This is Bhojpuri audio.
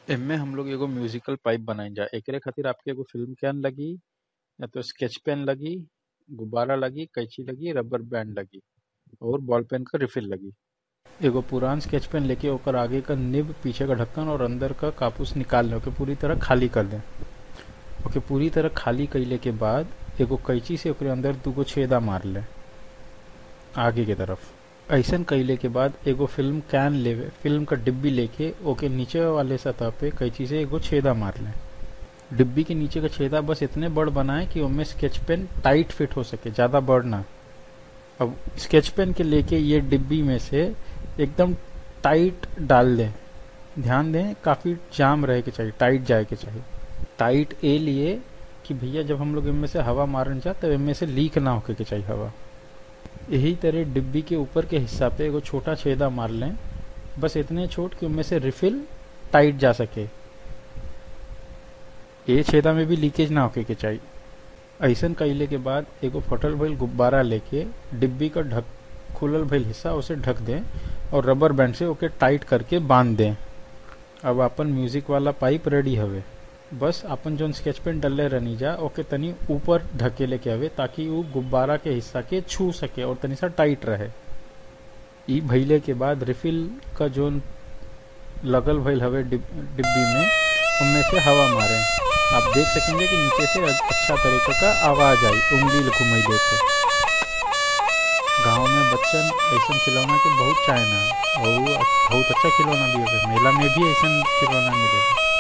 एमे हम लोग एगो म्यूजिकल पाइप बनाई जा एकरे खातिर आपके एगो फिल्म कैन लगी या तो स्केच पेन लगी गुब्बारा लगी कैंची लगी रबर बैंड लगी और बॉल पेन का रिफिल लगी एगो पुरान स्केच पेन लेके ओकर आगे का निब पीछे का ढक्कन और अंदर का कापूस निकाल लें ओके पूरी तरह खाली कर दें ओके पूरी तरह खाली कैले के बाद एगो कैंची से ओकरे अंदर दूगो छेदा मार लें आगे के तरफ ऐसन कैले के बाद एगो फिल्म कैन लेवे फिल्म का डिब्बी लेके ओके नीचे वाले सतह पे कैंची से एगो छेदा मार लें डिब्बी के नीचे का छेदा बस इतने बड़ बनाए कि उनमें स्केच पेन टाइट फिट हो सके ज्यादा बड़ ना अब स्केच पेन के लेके ये डिब्बी में से एकदम टाइट डाल दें ध्यान दें काफी जाम रहे के चाहिए टाइट जाए के चाहिए टाइट ए लिए कि भैया जब हम लोग इनमें से हवा मारन जा तब इनमें से लीक ना होके के चाहिए हवा यही तरह डिब्बी के ऊपर के हिस्सा पे एगो छोटा छेदा मार लें बस इतने छोट कि उनमें से रिफिल टाइट जा सके ये छेदा में भी लीकेज ना होके के चाहिए ऐसन कैले के बाद एगो फटल भइल गुब्बारा लेके डिब्बी का ढक खुलल भइल हिस्सा उसे ढक दें और रबर बैंड से ओके टाइट करके बांध दें अब अपन म्यूजिक वाला पाइप रेडी हवे बस अपन जोन स्केच पेन डलले रहनी जा ओके तनी ऊपर ढकेले के हवे ताकि वो गुब्बारा के हिस्सा के छू सके और तनी सा टाइट रहे ई भइले के बाद रिफिल का जोन लगल भइल हवे डिब- डिब्बी में उनमें से हवा मारे आप देख सकेंगे कि नीचे से अच्छा तरीके का आवाज आई उंगली घुमैले पे गांव में बच्चन ऐसा खिलौना के बहुत चाहना और वो बहुत अच्छा खिलौना भी है मेला में भी ऐसा खिलौना मिलेगा